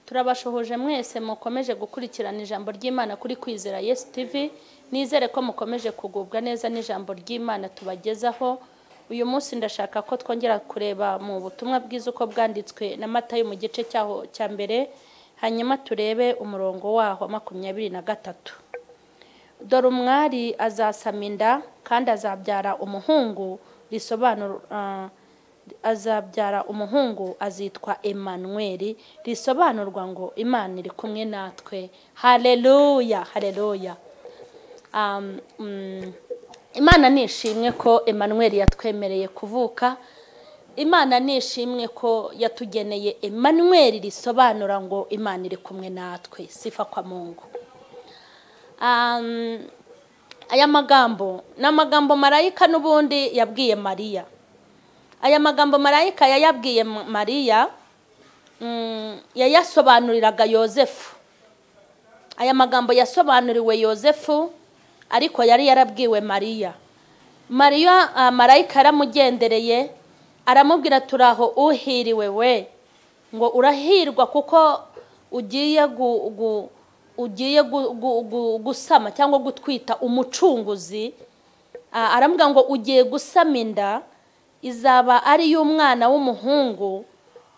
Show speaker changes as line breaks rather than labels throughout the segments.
turabashohoje mwese mukomeje gukurikirana ijambo ry'imana kuri kwizera yesu tv nizere ko mukomeje kugubwa neza n'ijambo ry'imana tubagezaho uyu munsi ndashaka ko twongera kureba mu butumwa bwiza uko bwanditswe na matayo mu gice cyaho cya mbere hanyuma turebe umurongo waho makumyabiri na gatatu dore umwari azasama inda kandi azabyara umuhungu risobanura azabyara umuhungu azitwa Emmanuel risobanurwa ngo imana iri kumwe natwe hareruya hareruya imana nishimwe ko Emmanuel yatwemereye kuvuka imana nishimwe ko yatugeneye Emmanuel risobanura ngo imana iri kumwe natwe sifa kwa mungu aya magambo ni amagambo marayika n'ubundi yabwiye mariya aya magambo marayika yayabwiye mariya yayasobanuriraga yosefu aya magambo yasobanuriwe yosefu ariko yari yarabwiwe mariya mariya marayika yaramugendereye aramubwira turaho uhiriwe we ngo urahirwa kuko ugiye gu ugiye gusama cyangwa gutwita umucunguzi arambwira ngo ugiye gusama inda izaba ari iy'umwana w'umuhungu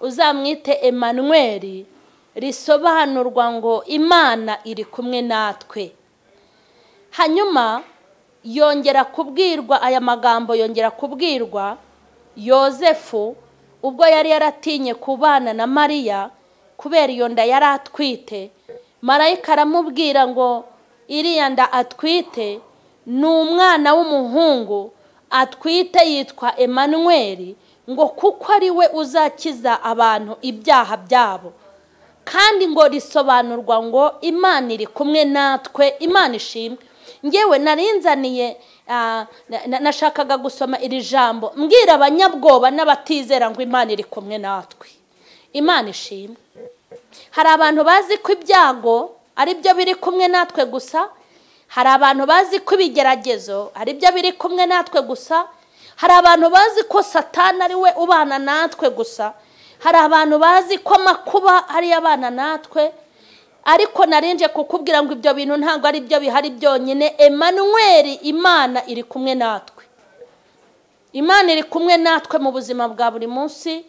uzamwite Emmanuel risobanurwa ngo imana iri kumwe natwe hanyuma yongera kubwirwa aya magambo yongera kubwirwa yosefu ubwo yari yaratinye kubana na mariya kubera iyo nda yari atwite marayika aramubwira ngo iriya nda atwite ni umwana w'umuhungu atwite yitwa Emmanuel ngo kuko ari we uzakiza abantu ibyaha byabo kandi ngo risobanurwa ngo imana iri kumwe natwe imana ishimwe ngewe narinzaniye nashakaga gusoma iri jambo mbwira abanyabwoba n'abatizera ngo imana iri kumwe natwe imana ishimwe hari abantu bazi ko ibyago ari byo biri kumwe natwe gusa hari abantu bazi ko ibigeragezo ari byo biri kumwe natwe gusa hari abantu bazi ko satana ari we ubana natwe gusa hari abantu bazi ko amakuba ari abana natwe ariko narinje kukubwira ngo ibyo bintu ntabwo ari byo bihari byonyine Emmanuel imana iri kumwe natwe imana iri kumwe natwe mu buzima bwa buri munsi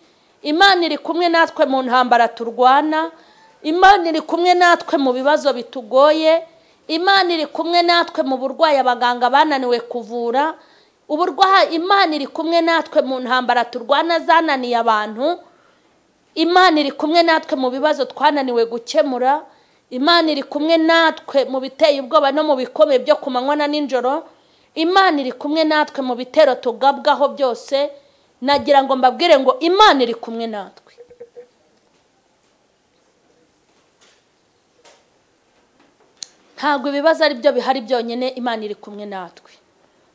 imana iri kumwe natwe mu ntambara turwana imana iri kumwe natwe mu bibazo bitugoye imana iri kumwe natwe mu burwayi abaganga bananiwe kuvura uburwayi imana iri kumwe natwe mu ntambara turwana zananiye abantu imana iri kumwe natwe mu bibazo twananiwe gukemura imana iri kumwe natwe mu biteye ubwoba no mu bikomeye byo ku manywa na nijoro imana iri kumwe natwe mu bitero tugabwaho byose nagira ngo mbabwire ngo imana iri kumwe natwe ntabwo ibibazo ari byo bihari byonyine imana iri kumwe natwe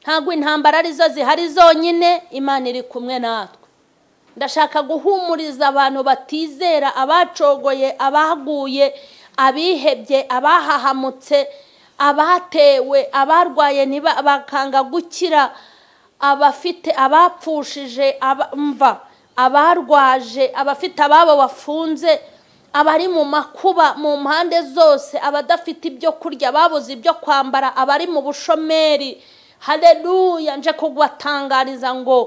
ntabwo intambara arizo zihari zonyine imana iri kumwe natwe ndashaka guhumuriza abantu batizera abacogoye abaguye abihebye abahahamutse abatewe abarwaye bakanga gukira abafite abapfushije abamva abarwaje abafite ababo bafunze abari mu makuba mu mpande zose abadafite ibyo kurya babuze ibyo kwambara abari mu bushomeri hareruya nje kubatangariza ngo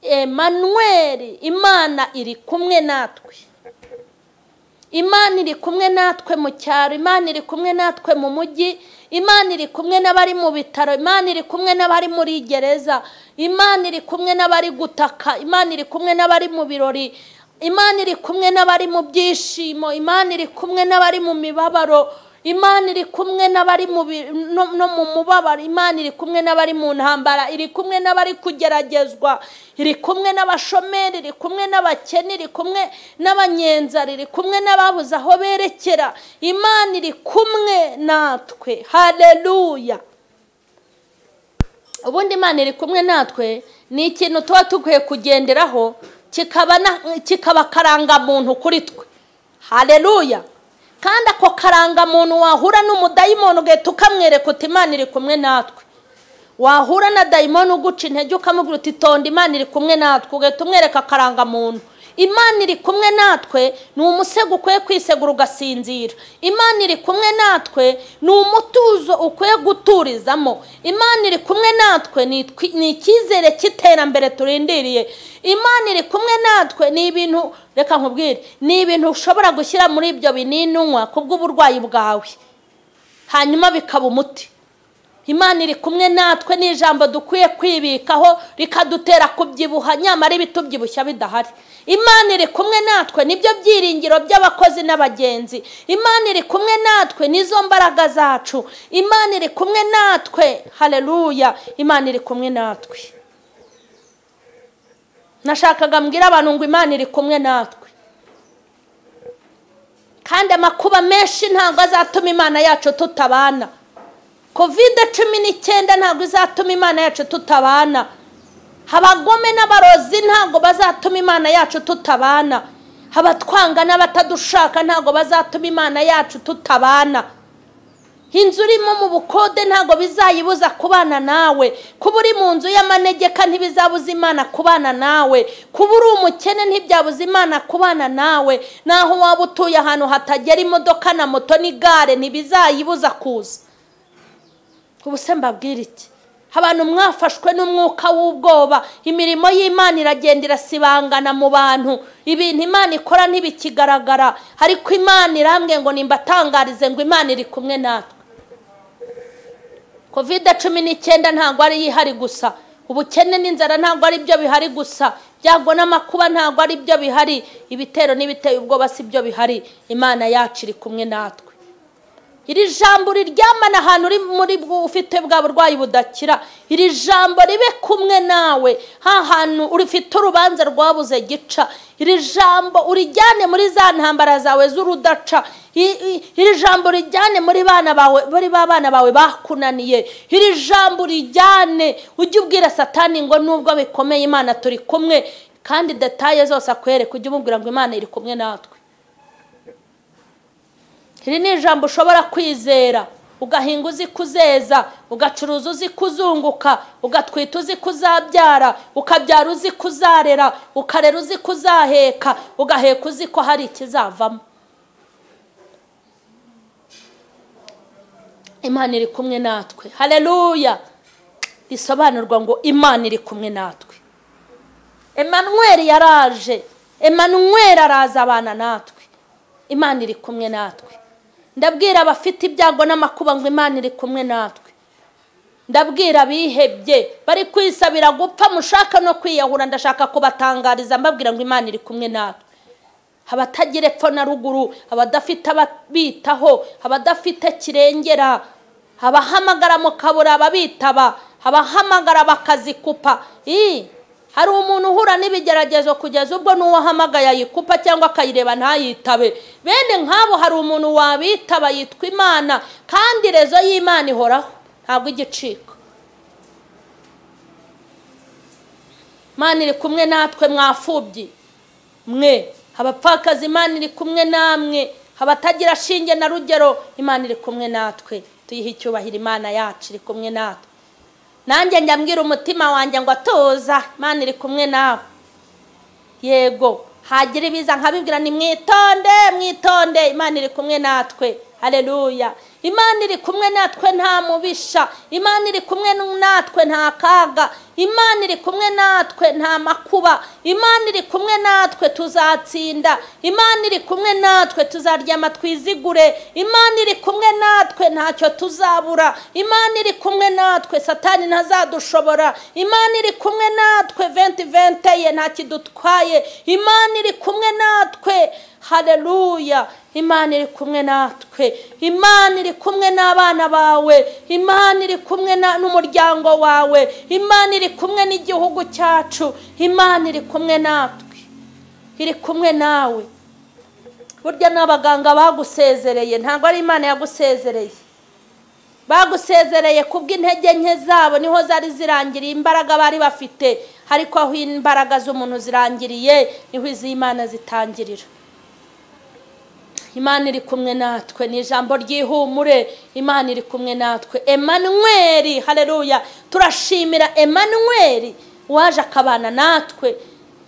Emmanuel imana iri kumwe natwe imana iri kumwe natwe mu cyaro imana iri kumwe natwe mu mujyi imana iri kumwe n'abari mu bitaro imana iri kumwe n'abari muri gereza imana iri kumwe n'abari gutaka imana iri kumwe n'abari mu birori imana iri kumwe n'abari mu byishimo imana iri kumwe n'abari mu mibabaro imana iri kumwe n'abari no mu mubabaro imana iri kumwe n'abari mu ntambara iri kumwe n'abari kugeragezwa iri kumwe n'abashomeri iri kumwe n'abakene iri kumwe n'abanyenzari iri kumwe n'ababuze aho berekera imana iri kumwe natwe hareruya ubundi imana iri kumwe natwe ni ikintu tuba dukwiye kugenderaho kikaba akarangamuntu kuri twe hareruya kandi ako karangamuntu wahura n'umudayimoni ugahita ukamwereka uti imana iri kumwe natwe wahura na dayimoni uguca intege ukamubwira uti tonda imana iri kumwe natwe ugahita umwereka akarangamuntu imana iri kumwe natwe ni umusego ukwiye kwisegura ugasinzira imana iri kumwe natwe ni umutuzo ukwiye guturizamo imana iri kumwe natwe ni itwi- ni icyizere cy'iterambere turindiriye imana iri kumwe natwe ni ibintu reka nkubwire ni ibintu ushobora gushyira muri ibyo binini unywa kubw'uburwayi bwawe hanyuma bikaba umuti imana iri kumwe natwe ni ijambo dukwiye kwibikaho rikadutera kubyibuha nyamara ibitubyibushya bidahari imana iri kumwe natwe nibyo byiringiro by'abakozi n'abagenzi imana iri kumwe natwe n'izo mbaraga zacu imana iri kumwe natwe hareruya imana iri kumwe natwe nashakaga mbwira abantu ngo imana iri kumwe natwe kandi amakuba menshi ntabwo azatuma imana yacu tutabana kovide cumi n'icyenda ntabwo izatuma imana yacu tutabana abagome n'abarozi ntabwo bazatuma imana yacu tutabana abatwanga n'abatadushaka ntabwo bazatuma imana yacu tutabana inzu urimo mu bukode ntabwo bizayibuza kubana nawe kuba uri mu nzu y'amanegeka ntibizabuza imana kubana nawe kuba uri umukene ntibyabuza imana kubana nawe naho waba utuye ahantu hatagera imodoka na moto n'igare ntibizayibuza kuza ubu se mbabwira iki abantu mwafashwe n'umwuka w'ubwoba imirimo y'imana iragenda irasibangana mu bantu ibintu imana ikora ntibikigaragara ariko imana irambwe ngo nimbatangarize ngo imana iri kumwe natwe kovide cumi n'icyenda ntabwo ari ihari gusa ubukene n'inzara ntabwo ari byo bihari gusa byago n'amakuba ntabwo ari byo bihari ibitero n'ibiteye ubwoba si byo bihari imana yacu iri kumwe natwe iri jambo riryamana ahantu uri muri bwo ufite bwa burwayi budakira iri jambo ribe kumwe nawe ha hantu ufite urubanza rwabuze gica iri jambo urijyane muri za ntambara zawe z'urudaca I- i- iri jambo urijyane muri bana bawe muri ba bana bawe bakunaniye iri jambo urijyane ujye ubwira satani ngo nubwo bikomeye imana turi kumwe kandi detaye zose akwereka ujye umubwira ngo imana iri kumwe natwe iri ni ijambo ushobora kwizera ugahinga uzi kuzeza ugacuruza uzi kuzunguka ugatwita uzi kuzabyara ukabyara uzi kuzarera ukarera uzi kuzaheka ugaheka uzi ko hari ikizavamo imana iri kumwe natwe hareruya risobanurwa ngo imana iri kumwe natwe emanweri yaraje emanweri araza abana natwe imana iri kumwe natwe ndabwira abafite ibyago n'amakuba ngo imana iri kumwe natwe ndabwira abihebye bari kwisabira gupfa mushaka no kwiyahura ndashaka kubatangariza mbabwira ngo imana iri kumwe natwe abatagira epfo na ruguru abadafite ababitaho abadafite kirengera abahamagara mu kabura ababitaba abahamagara bakazikupa Ii, hari umuntu uhura n'ibigeragezo kugeza ubwo n'uwo ahamagaye ayikupa cyangwa akayireba ntayitabe bene nk'abo hari umuntu wabitaba yitwa imana kandi rezo y'imana ihoraho ntabwo igicika imana iri kumwe natwe mwafubyi mwe abapfakazi imana iri kumwe namwe abatagira shinge na rugero imana iri kumwe natwe tuyihe icyubahiro imana yacu iri kumwe natwe nanjye njya mbwira umutima wanjye ngo atuza imana iri kumwe nawe yego hagira ibiza nkabibwira ni mwitonde mwitonde imana iri kumwe natwe hareruya imana iri kumwe natwe nta mubisha imana iri kumwe natwe nta kaga imana iri kumwe natwe nta makuba imana iri kumwe natwe tuzatsinda imana iri kumwe natwe tuzaryama twizigure imana iri kumwe natwe ntacyo tuzabura imana iri kumwe natwe satani ntazadushobora imana iri kumwe natwe venti venti ye ntakidutwaye imana iri kumwe natwe hareruya imana iri kumwe natwe imana iri kumwe n'abana bawe imana iri kumwe na- n'umuryango wawe imana iri kumwe n'igihugu cyacu imana iri kumwe natwe iri kumwe nawe burya n'abaganga bagusezereye ntabwo ari imana yagusezereye bagusezereye kubw'intege nke zabo niho zari zirangiriye imbaraga bari bafite ariko aho imbaraga z'umuntu zirangiriye niho iz'imana zitangirira imana iri kumwe natwe ni ijambo ry'ihumure imana iri kumwe natwe emanweri hareruya turashimira emanweri waje akabana natwe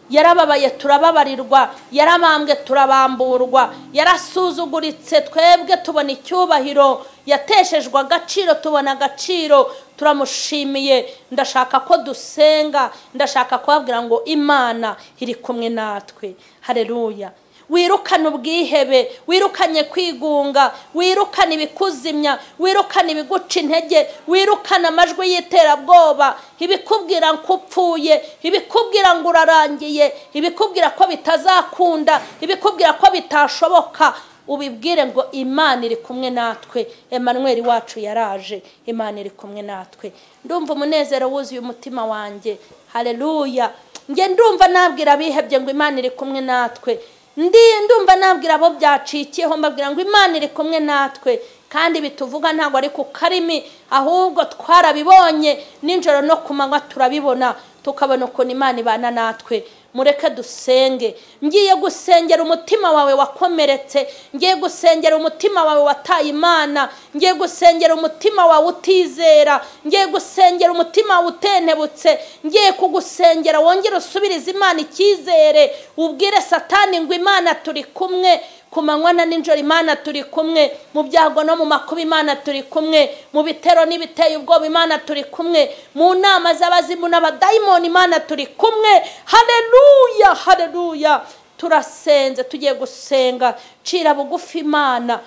yarababaye turababarirwa yarabambwe turabamburwa yarasuzuguritse twebwe tubona icyubahiro yateshejwe agaciro tubona agaciro turamushimiye ndashaka ko dusenga ndashaka kubabwira ngo imana iri kumwe natwe hareruya wirukane ubwihebe wirukanye kwigunga wirukane ibikuzimya wirukane ibiguca intege wirukane amajwi y'iterabwoba ibikubwira ko upfuye ibikubwira ngo urarangiye ibikubwira ko bitazakunda ibikubwira ko bitashoboka ubibwire ngo imana iri kumwe natwe Emmanuel wacu yaraje imana iri kumwe natwe ndumva umunezero wuzuye umutima wanjye hareruya njye ndumva nabwira abihebye ngo imana iri kumwe natwe ndi ndumva nabwira abo byacikiyeho mbabwira ngo imana iri kumwe natwe kandi bituvuga ntabwo ari ku karimi ahubwo twarabibonye nijoro no ku manywa turabibona tukabona ukuntu imana ibana natwe mureke dusenge ngiye gusengera umutima wawe wakomeretse ngiye gusengera umutima wawe wataye imana ngiye gusengera umutima wawe utizera ngiye gusengera umutima wawe utentebutse ngiye kugusengera wongere usubirize imana icyizere ubwire satani ngo imana turi kumwe ku manywa na nijoro imana turi kumwe mu byago no mu makuba imana turi kumwe mu bitero n'ibiteye ubwoba imana turi kumwe mu nama z'abazimu n'abadayimoni imana turi kumwe hareruya hareruya turasenze tugiye gusenga cira bugufi imana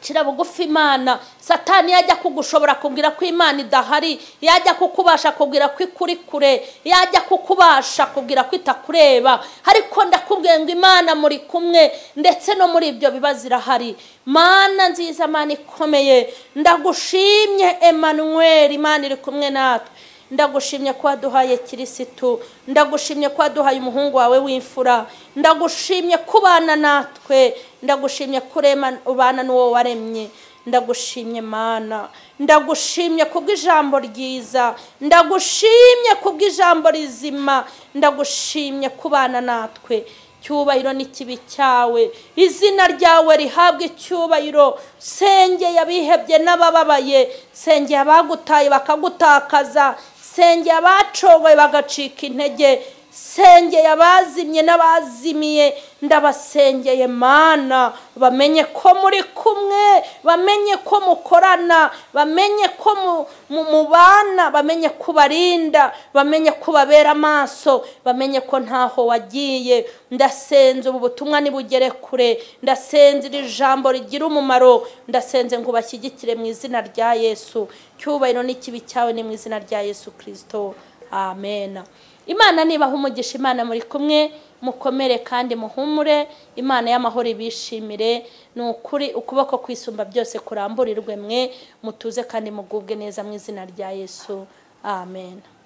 cira bugufi imana satani yajya kugushobora kubwira ko imana idahari yajya kukubasha kubwira ko ikuri kure yajya kukubasha kubwira ko itakureba ariko ndakubwiye ngo imana muri kumwe ndetse no muri ibyo bibazo irahari mana nziza mana ikomeye ndagushimye Emmanuel imana iri kumwe natwe ndagushimye ko waduhaye kirisitu ndagushimye ko waduhaye umuhungu wawe w'imfura ndagushimye ko ubana natwe ndagushimye ko ubana n'uwo waremye ndagushimye mana ndagushimye kubw'ijambo ryiza ndagushimye kubw'ijambo rizima ndagushimye ko ubana natwe icyubahiro n'ikibi cyawe izina ryawe rihabwa icyubahiro sengeye abihebye n'abababaye sengeye abagutaye bakagutakaza sengeye abacogoye bagacika intege sengeye abazimye n'abazimiye ndabasengeye mana bamenye ko muri kumwe bamenye ko mukorana bamenye ko mubana bamenye ko ubarinda bamenye ko ubabera amaso bamenye ko ntaho wagiye ndasenze ubu butumwa nibugere kure ndasenze iri jambo rigira umumaro ndasenze ngo ubashyigikire mu izina rya yesu cyubahiro n'ikibi cyawe ni mu izina rya yesu kirisito amena imana nibaha umugisha imana muri kumwe mukomere kandi muhumure imana y'amahoro ibishimire ni ukuri ukuboko kwisumba byose kuramburirwe mwe mutuze kandi mugubwe neza mu izina rya yesu amen